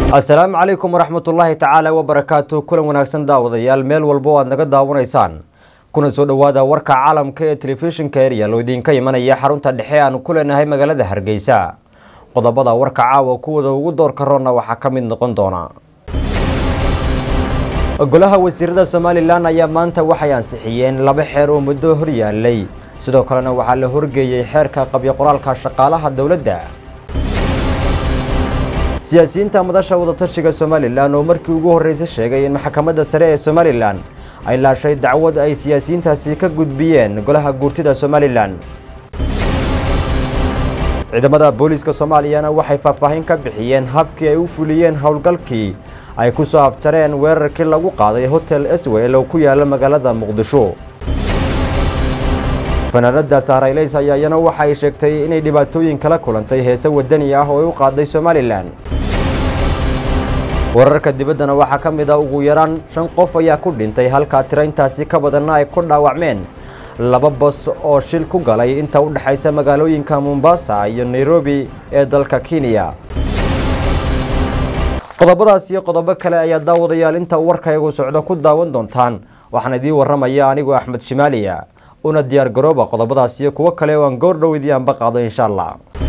asalaamu calaykum waraxmatullaahi tacaala wabarakaatu kulan wanaagsan daawadayaal meel walba oo aad naga daawanaysaan kuna soo dhowaada warka caalamka ee telefishinka eryal oo idinka imanaya xarunta dhexe aan ku leenahay magaalada hargeysa qodobada warka caawa kuwada ugu doorka roonna waxaa ka mid noqon doona golaha wasiirada somalilan ayaa maanta waxay ansixiyeen laba xeer oo muddo hor yaalay sidoo kalena waxaa la horgeeyey xeerka qabyo qoraalka shaqaalaha dowladda siyaasiyiinta madasha wadatashiga somalilan oo markii ugu horreysay sheegay in maxkamadda sare ee somalilan ay laashay dacwad ay siyaasiyiintaasi ka gudbiyeen golaha guurtida somalilan ciidamada booliiska soomaaliyana waxay faahfaahin ka bixiyeen habkii ay u fuliyeen howlgalkii ay ku soo afjareen weerarkii lagu qaaday hotel eswel oo ku yaala magaalada muqdisho fanaanada sahrayleys ayaa iyana waxa ay sheegtay inay dhibaatooyin kala kulantay heese wadani ah oo ay u qaaday somalilan wararka dibaddana waxaa ka mid ah ugu yaraan shan qof ayaa ku dhintay halkaa tiraintaasi ka badanna ay ku dhaawacmeen laba bas oo shil ku galay inta u dhexaysa magaalooyinka mombasa iyo nairobi ee dalka kenya qodobadaas iyo qodobo kale ayaa daawadayaal inta warkaygu socdo ku daawan doontaan waxaan idiin warramaya anigoo axmed shimaaliya una diyaar garooba qodobadaas iyo kuwo kale oo aan goor dhow idii anba qaado insha allah